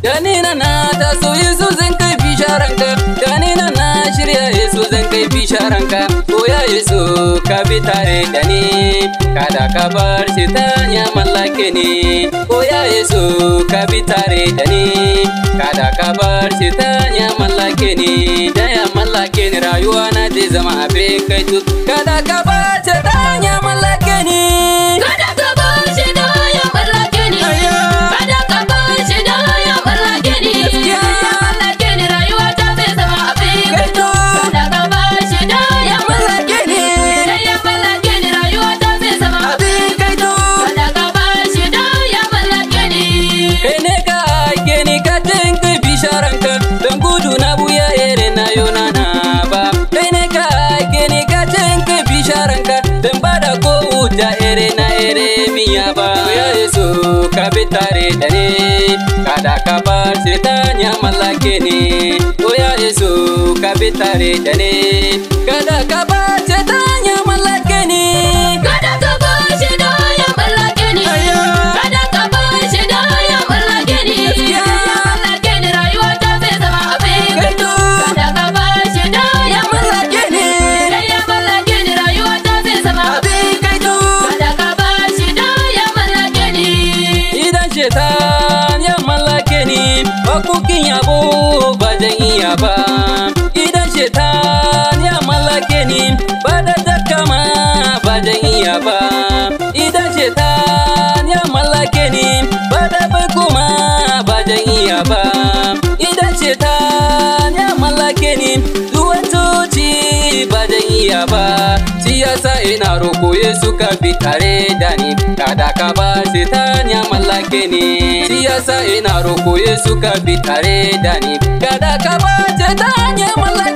Gani na na taso Yesu zan kai bisharanka Gani na na shirya Yesu zan kai bisharanka Koya Yesu ka bi tare da ni Kada ka bar shi ta ya mallake ni Koya Yesu ka bi tare da ni Kada ka bar shi ta ya mallake ni Da ya mallake ni rayuwa na zai zama abin kai tut Kada ka bar shi ta ya mallake ni Kada ka bar shi da ya mallake ni. Kada ka bar shi da ya mallake ni. Gaskiya. Ya mallake ni rayuwa ta zai zama abin Kai gaito. to. Kada ka bar shi da ya mallake ni. ni. Da ya mallake ni rayuwa ta zai zama abin Abin kai tut Kada ka bar shi da ya mallake ni. kai ne ka aike ni ka tinka bisharanka don gudu na buya ere na yona na ba kai ne ka aike ni ka tinka bisharanka don bada ko wuta ere na ere miya ba ya yesu ka bi tare da ni kada ka bar setan ya mallake ni o ya yesu ka bi tare da ni kada ka bar setan ya mallake ni Kada ka bar shi da ya mallake ni. Aya. Kada ka bar shi da ya mallake ni. Gaskiya. Ya mallake ni rayuwa ta zai zama abin gaito. Gaito. Kada ka bar shi da ya mallake ni. Da ya mallake ni rayuwa ta zai zama abin kai tut Kada ka bar shi da ya mallake ni. Idan shetan ya mallake ni Bakukin yabo ba zan iya ba Idan shetan ya mallake ni Ba da takama ba zan iya ba Idan shetan ya mallake ni Ba da bai kuma ba zan iya ba Idan shetan ya mallake ni Zuwa coci ba zan iya ba Shi yasa ina roko Yesu ka bi tare da ni Kada ka ba setan ya mallake ni Shi yasa ina roko Yesu ka bi tare da ni Kada ka ba setan ya mallake